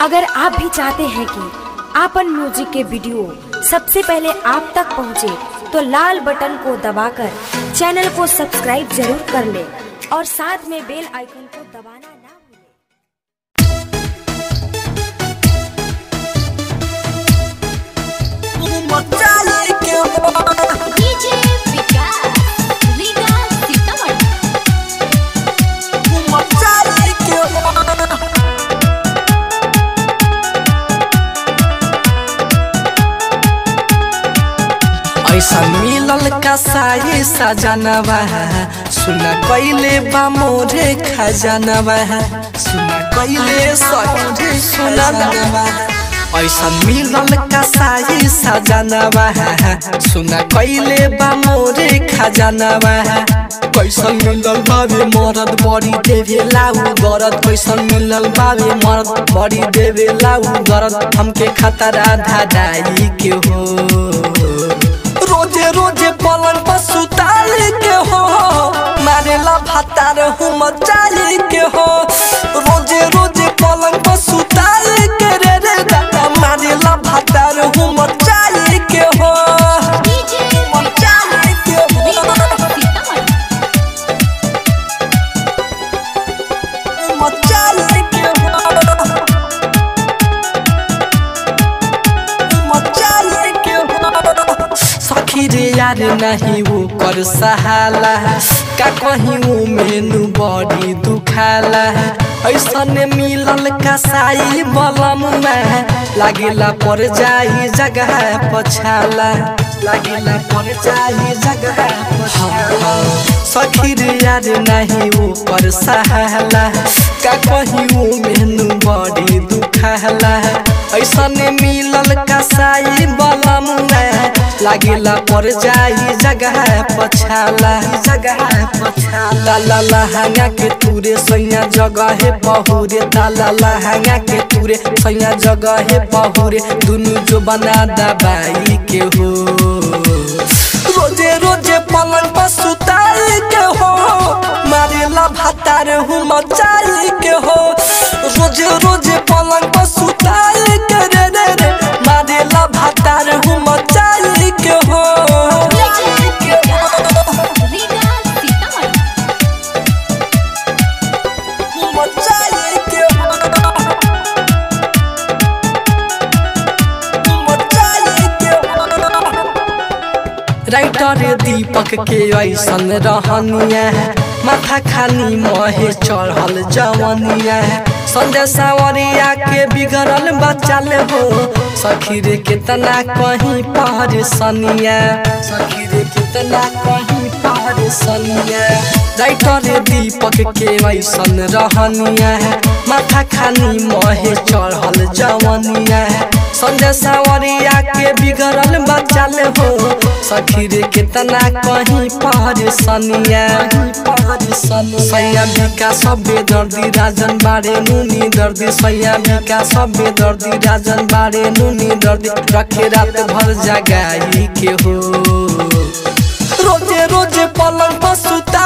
अगर आप भी चाहते हैं कि आपन म्यूजिक के वीडियो सबसे पहले आप तक पहुंचे, तो लाल बटन को दबाकर चैनल को सब्सक्राइब जरूर कर ले और साथ में बेल आइकन को दबाना ना भूलें। मचाले के हो डीजे विकास रीगा सीतामढ़ी मचाले के हो ऐसा मिलल का साई सजनवा सुना कैले बा मोरे खजनवा सुना कैले सखी सुननवा ऐसा मिलल का साई सजनवा सुना कैले बा मोरे खजनवा कैसन मिलल बाबे मरद बड़ी देवे लाऊ गरद कैसन मिलल बाबे मरद बड़ी देवे लाऊ गरद हमके खतरा धादाई के हो रोजे रोजे पलंग पर सुताल के हो मारेला भातार हूँ मचाल के हो रोजे रोजे पलंग पर सुताल के रे रे दादा मारेला भातार हूँ मचाल के हो डीजे मचाल के रीगा हो सीतामढ़ी मचाल के हो मचाल के हो सखी रे यार नहीं वो कर सहाला का कहीं वो मेनू बड़ी दुखाला ऐसन मिलल कसाई बलम में लागेला पर जाई जगह पछाला लागेला पर जाई जगह पछाला सखी रे यार नहीं वो पर सहाला का कहीं वो मेनू बड़ी दुखाला ऐसन मिलल कसाई बलम में लागेला पर जाई जगह पछाला जगह पछाला ला लहंगा के तूरे सैया जगह बहुरे ताला लहंगा के तूरे सैया जगह बहुरे दुनु जो बना दबाई के हो रोजे रोजे पलंग पर सुताल के हो मारेला भातार हूँ मचाल के हो रोजे रोजे पलंग पर सुताल के रे रे रे मारेला भातार हूँ मचाल के हो डीजे विकास रीगा सीतामढ़ी मचाल के हो मचाल के हो राइटर दीपक के ऐसन रहनिया माथा खानी महे चढ़ल जवनिया संजय सावरिया के बिगड़ल बचाल हो सखी रे कितना कहीं पहर सनिया सखी रे कितना कहीं पहर सनिया राइटर दीपक के ऐसन रहनिया माथा खानी महे चढ़ल जवनिया संजय सावरिया के बिगड़ल बचाल हो सखी रे कितना कहीं पहर सनिया सैया बिका सबे दर्दी राजन बारे नुनी दर्दी सैया बिका सबे दर्दी राजन बारे नुनी दर्दी रखे रात भर जगाई के हो रोजे रोजे पलंग पर सुता